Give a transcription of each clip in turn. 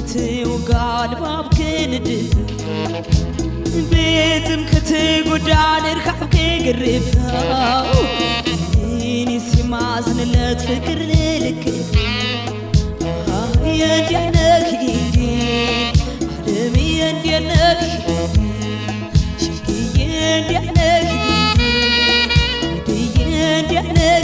ክትውጋድ ባብ ክንድፍ ቤትም ክትጉዳን እርካብ ክግርፋው እኔስ የማዝንለት ፍቅር ልክ የእንዲያነህ ዓለም የእንዲያነህ ሽግዬ እንዲያነህ ወድዬ እንዲያነህ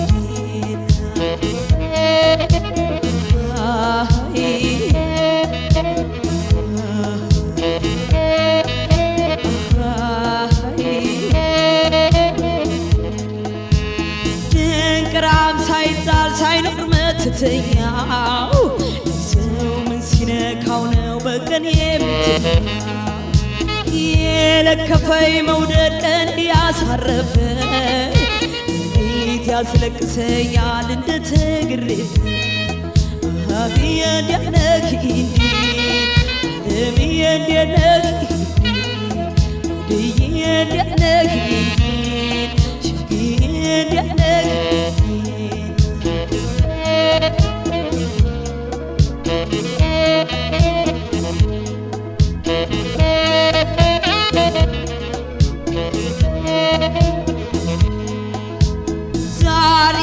ድንቅራም ሳይጣል ሳይኖር መትተኛው ሰው ምን ሲነካው ነው በቀን የምትኛው የለከፈኝ መውደድ ቀን ያሳረፈ እንዴት ያስለቅሰኛል እንደተግሬፍ የእንዲያነክ ዓለም የእንዲያነክ ወድዬ እንዲያነክ ሽግዬ እንዲያነክ ዛሬ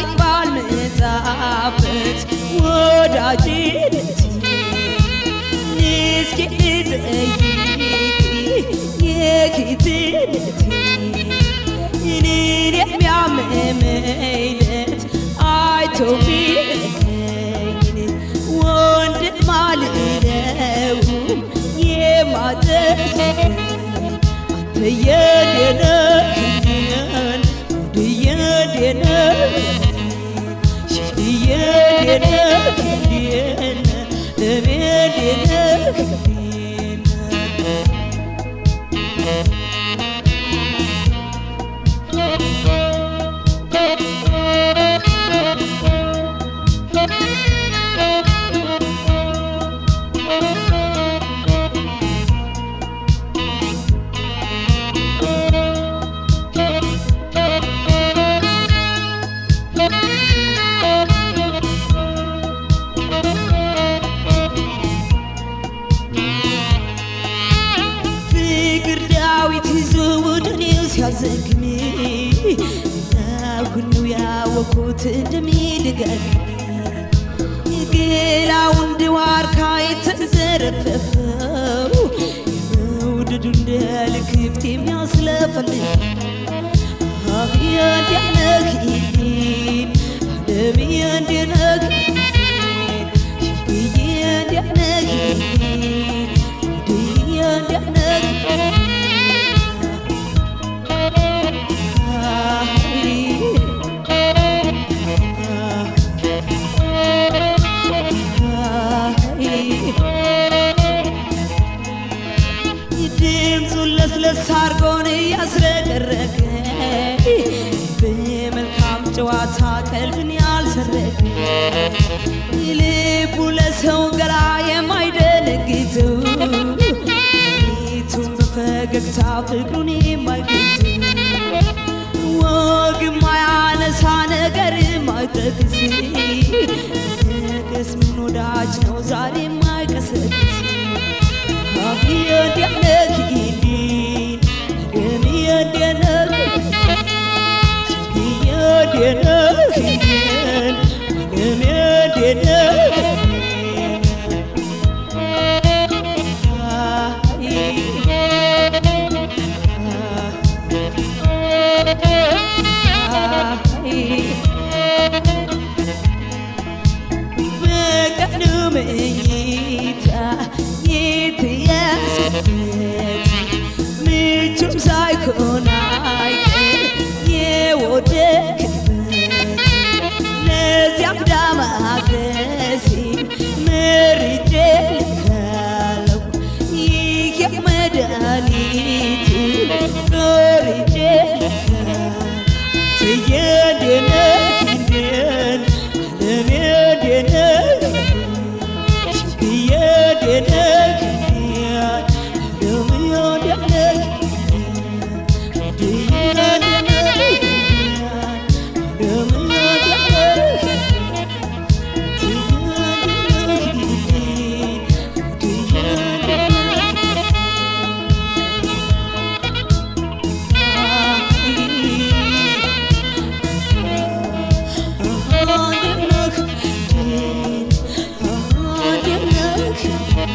ባልመጣበት ወዳጅነት እስኪ ልጠይቅ የጌትነት እኔን የሚያመመኝለት አይቶ ቢለቀኝ ወንድም አልለውም የማጠፋኝ አንተ የደነህን ወድየደነህ ሽየደነህ ለቤደነህ ፍቅር ዳዊት ይዞ ወደ እኔው ሲያዘግም አሁን ነው ያወኩት እንደሚደጋግም ገላው እንደ ዋርካ የተዘረፈፈው መውደዱ እንደ ልክፍት የሚያስለፈልግ አህ የእንዲያነህ ዓለም የእንዲያነህ ሽግዬ እንዲያነህ ወድዬ እንዲያነህ ድምፁን ለስለስ አርጎን እያስረቀረቀ በመልካም ጨዋታ ቀልብን ያልሰረቀ ልቡ ለሰው ገላ የማይደነግጠው ፊቱን በፈገግታ ፍቅሩን የማይገልጥ ወግ ማያነሳ ነገር ማይጠቅስ ነገስ ምን ወዳጅ ነው ዛሬ ማይቀሰቅስ የእንዲያነህ ዓለም የእንዲያነህ የእንዲያነህ ዓለም የእንዲያነህ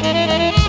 ሲያልፍ